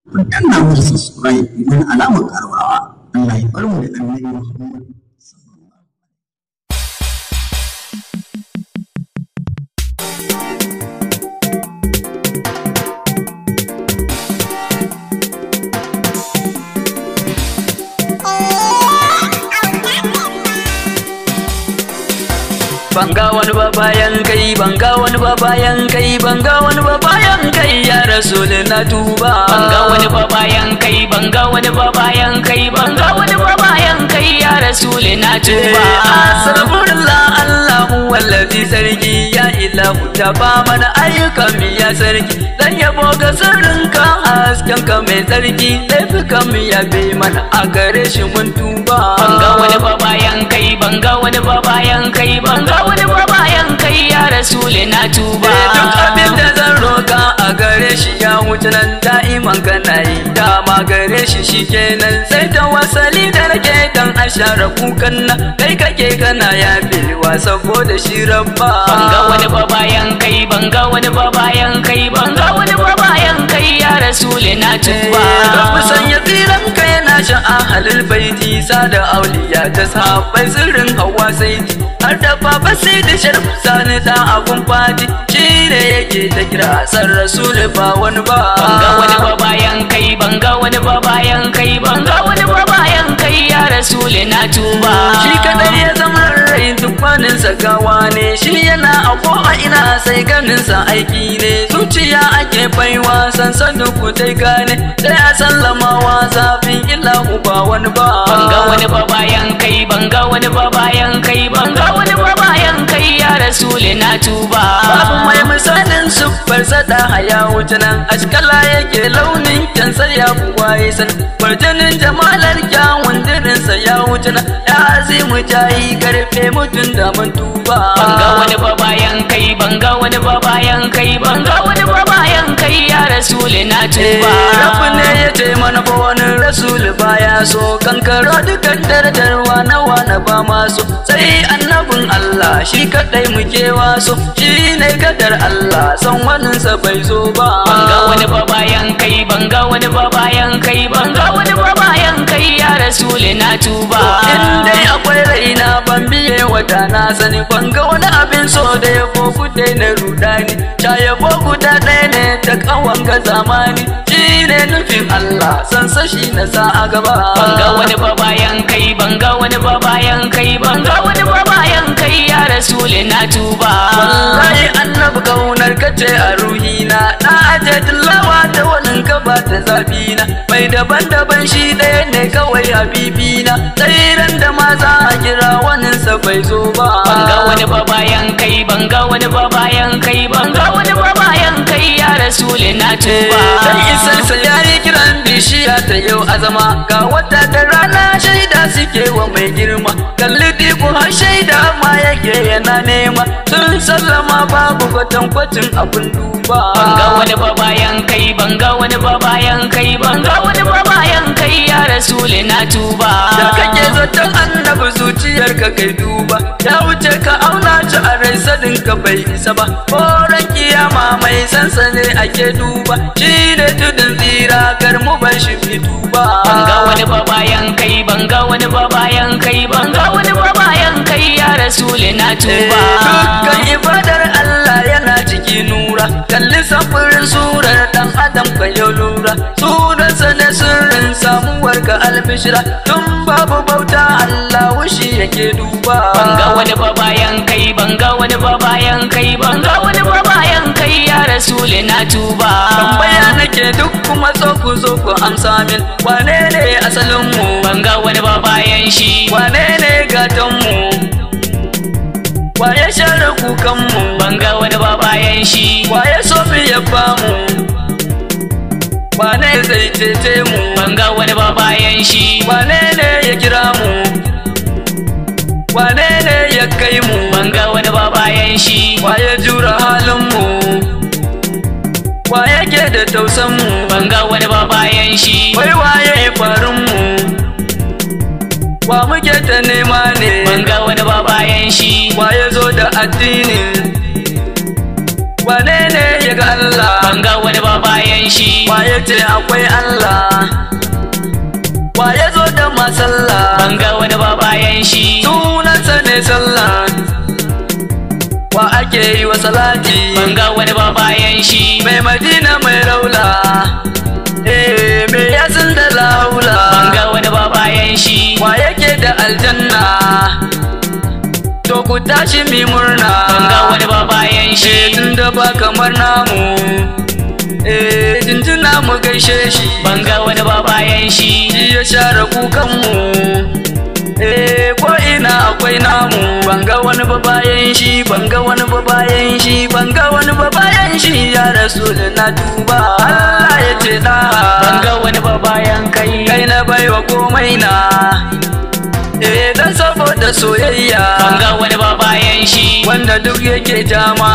ku danna mu subscribe domin alamar karawa Allah ya bar mu da annabi Muhammad banga wani ba bayan kai banga wani ba bayan kai banga wani ba bayan kai ya rasul na tuba banga wani ba bayan kai banga wani ba bayan kai banga wani ba bayan kai ya rasul na tuba astaghfirullah allahu wallazi sarki ya ilahu ta ba mana ayyukan mu ya sarki dan yabo ga sirrinka hasken ka mai sarki laifukan mu ya bai mana a gare shi mun tuba banga wani ba bayan kai banga wani ba bayan kai banga wani ba bayan kai ya rasul na tuba duk abin da zan roka a gare shi ya wuce nan da'iman kana yi dama gare shi shikenan sai ta wasali da rake dan a share kukan nan kai kake kana yafewa saboda shi rabba banga wani ba bayan kai banga wani ba bayan kai banga wani ba bayan kai ya rasul na tuba Rabu sanya tsiran ka yana sha'a halil baiti sada auliya ta sahabbai sirrin hawa sai har da baba sai da sharfu sani da abun fadi shi ne yake ta kira san rasul ba wani ba banga wani ba bayan kai banga wani ba bayan kai banga wani ba bayan kai ya rasul na tuba shi kadai ya zama rai dukkaninsa gawa ne shi yana a ko a ina sai ganinsa aiki ne zuciya ake baiwa sansanin ku dai gane sai a sallamawa zafin ilahu ba wani ba banga wani ba bayan kai banga wani ba bayan kai banga wani ba bayan kai ya rasul na tuba babu mai misalin siffar sada haya wuce nan ashkala yake launin kyansa ya kuwa ya san farjinin jamalar kyawun dirinsa ya wuce nan ya azimu jayi karfe mutum da mun tuba banga wani ba bayan kai banga wani ba bayan kai banga wani ba bayan kai ya rasul na tuba Rabu ne ya ce mana ba wani rasul baya so kankaro dukan dardarwa na wani ba masu sai annabin Allah shi kadai muke waso shi ne kadar Allah san waninsa bai zo ba banga wani ba bayan kai banga wani ba bayan kai banga wani ba bayan kai ya rasul na tuba in dai akwai raina ban biye wata na sani ban ga wani abin so da ya boku dai na rudani ta ya boku da ɗaya ne ta kawan ga zamani shi ne nufin Allah san sashi na sa a gaba banga wani ba bayan kai banga wani ba bayan kai banga wani ba bayan kai ya rasul na tuba wallahi annabi kaunar ka ce a ruhina na aje tilawa ta wani ka ba ta zafi na mai daban-daban shi ɗaya ne kawai habibina tsairan da ma za a kira waninsa bai zo ba banga wani ba bayan kai banga wani ba bayan kai banga wani ba bayan kai ya rasul na tuba Dan isarsa ya yi kiran bishiya ta yau azama ga wata da rana shaida suke wa mai girma kalli diku har shaida ma yake yana nema sun sallama babu kwatankwacin abin duba banga wani ba bayan kai banga wani ba bayan kai banga wani ba bayan kai ya rasul na tuba da kake zaton annabi zuciyar ka kai duba ya wuce ka auna shi a rai sadin ka bai isa ba horon kiyama mai sansane ake duba shi ne tudun tsira kar mu bar shi fi duba banga wani ba bayan kai banga wani ba bayan kai banga wani ba bayan kai ya rasul na tuba dukkan ibadar Allah yana ciki nura kalli samfurin surar dan adam ka yau lura sunansa ne sirrin samuwar ka albishira tun babu bauta Allah wushi yake duba banga wani ba bayan kai banga wani ba bayan kai banga wani ba bayan kai ya rasul na tuba tambaya nake duk kuma so ku zo ku amsa min wane ne asalin mu banga wani ba bayan shi wane ne gatan mu waye share kukan mu banga wani ba bayan shi waye so mu yabba mu wane zai cece mu banga wani ba bayan shi wane ne ya kira mu wane ne ya kai mu banga wani ba bayan shi waye jura halin mu waye ke da tausan mu banga wani ba bayan shi wai waye farin mu wa muke ta nema ne banga wani ba bayan shi waye zo da addini wane ne ya ga Allah banga wani ba ba bayan shi waye ce akwai Allah waye zo da masalla ban ga wani ba bayan shi sunansa ne sallah wa ake yi wa salati ban ga wani ba bayan shi mai madina mai raula eh me yasin da laula ban ga wani ba bayan shi wa yake da aljanna to ku tashi mi murna ban ga wani ba bayan eh shi tunda ba kamar namu eh jinjina mu gaishe shi ban ga wani ba bayan shi shi ya share kukanmu eh ko ina akwai namu banga wani ba bayan shi banga wani ba bayan shi banga wani ba bayan shi ya rasul na duba Allah ya ce da ban ga wani ba bayan kai kai na baiwa komai na eh dan saboda soyayya ban ga wani ba bayan shi wanda duk yake jama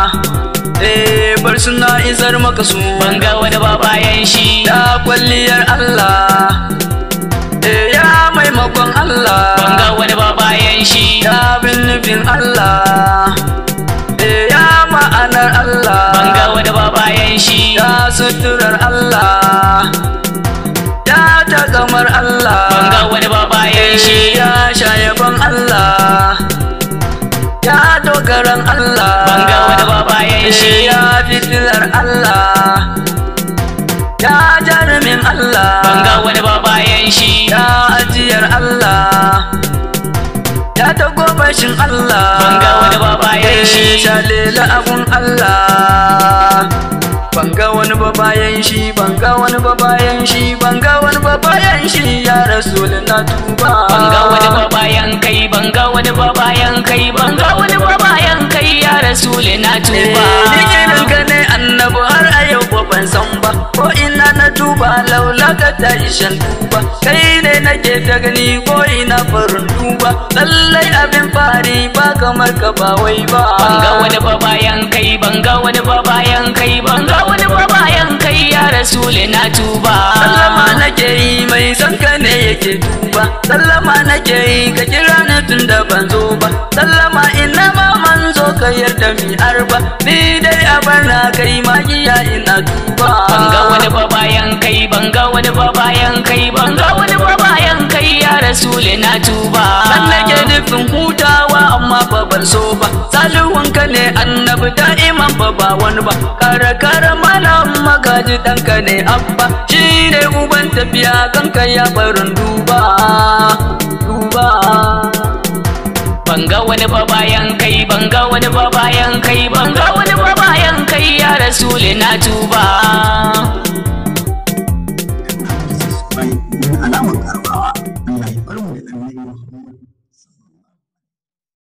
eh bar suna isar maka su ban ga wani ba bayan shi da kwalliyar Allah eh ya maimakon Allah ban ga wani ba bayan shi ya bin nufin Allah eh ya ma'anar Allah ban ga wani ba bayan shi ya suturar Allah ya tagamar Allah ban ga wani ba bayan shi eh ya shayaban Allah ya dogaran Allah ban ga wani ba bayan eh shi ya fitilar Allah ya jarumin Allah ban ga wani ba bayan shi ya ajiyar Allah ya tagobashin Allah ban ga wani ba bayan shi Eh, shalela abun Allah ban ga wani ba bayan shi ban ga wani ba bayan shi ban ga wani ba bayan shi ya rasul na tuba ban ga wani ba bayan kai ban ga wani ba bayan kai ban ga wani ba bayan kai ya rasul na tuba Dikirin ka ne annabi har a yau ba ban san ba ko ina na duba laula ka ta ishan duba kai ne nake ta gani ko ina farin duba lallai abin fari ba kamar ka ba wai ba ban ga wani ba bayan kai ban ga wani ba bayan kai ban ga wani ba bayan kai ya rasul na tuba sallama nake yi mai son ka ne yake duba sallama nake yi ka kira ni tun da ban zo ba sallama ina ma manzo ka yarda mi arba ni dai a bana kai magiya ina duba ban ga wani ba bayan kai ban ga wani ba bayan kai ban ga wani ba bayan kai ya rasul na tuba Dan nake nufin hutawa amma fa ban so ba Salihuwan ka ne annabi da'iman fa ba wani ba Kara kara malam magaji ɗanka ne abba Shi ne uban tafiya kanka ya barin duba Duba ban ga wani ba bayan kai ban ga wani ba bayan kai ban ga wani ba bayan kai ya rasul na tuba subscribe domin alamar karuwa